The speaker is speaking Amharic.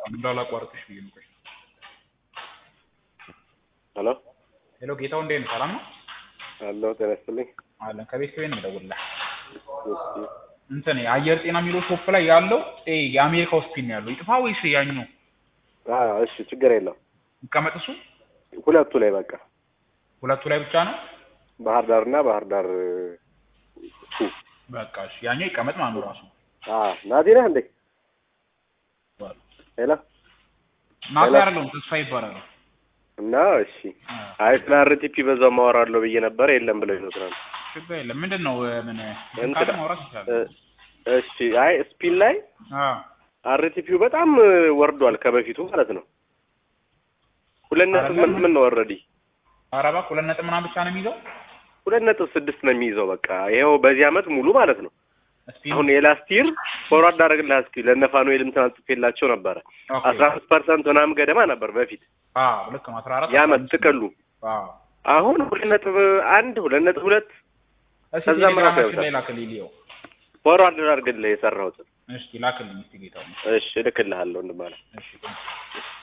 እንዳላቋርጥሽ ብዬ ነው። ቆይ ሄሎ ሄሎ፣ ጌታው እንዴት ነህ? ሰላም ነው አለው ጤና ይስጥልኝ። አለን። ከቤት ከቤት ነው የምደውልልህ። እስኪ እንትን የአየር ጤና የሚለው ሾፕ ላይ ያለው ኤ የአሜሪካ ሆስፒታል ነው ያለው። ይጥፋ ወይስ ያኛው አ እሺ ችግር የለው ይቀመጥ? እሱ ሁለቱ ላይ በቃ ሁለቱ ላይ ብቻ ነው ባህር ዳር እና ባህር ዳር ቱ በቃ እሺ፣ ያኛው ይቀመጥ ማለት ነው ራሱ አ ናቲ ነህ እንዴ? ሄሎ ናቲ ሄሎ። አይደለም ተስፋ ይባላል። እና እሺ አይ ስለ አርቲፒ በዛው ማወራለሁ ብዬ ነበር የለም ብለው ይመስላል። ችግር የለም። ምንድን ነው ምን እንትን ካለ ማውራት ይቻላል። እ እሺ አይ ስፒን ላይ አዎ አርቲፒው በጣም ወርዷል ከበፊቱ ማለት ነው። ሁለት ነጥብ ምን ምን ነው ኦልሬዲ ኧረ እባክህ ሁለት ነጥብ ምናምን ብቻ ነው የሚይዘው ሁለት ነጥብ ስድስት ነው የሚይዘው በቃ ይኸው በዚህ አመት ሙሉ ማለት ነው። ስፒን አሁን የላስት ይር ፎርዋርድ አደረግልህ እስኪ ለነፋኑኤልም ትናንት ጽፌላቸው ነበረ ኦኬ። አስራ አምስት ፐርሰንት ምናምን ገደማ ነበር በፊት አዎ ልክ ነው። አስራ አራት የአመት ጥቅሉ አዎ አሁን ሁለት ነጥብ አንድ ሁለት ነጥብ ሁለት እስኪ ከዛ ምን ቴሌግራማችን አሳይቶታል? ላይ ላክልኝ ልየው። ፎርዋርድ አድርግልህ የሰራሁትን እስኪ ላክልኝ እስኪ ጌታው። እሺ እልክልሃለሁ ወንድም አለ እሺ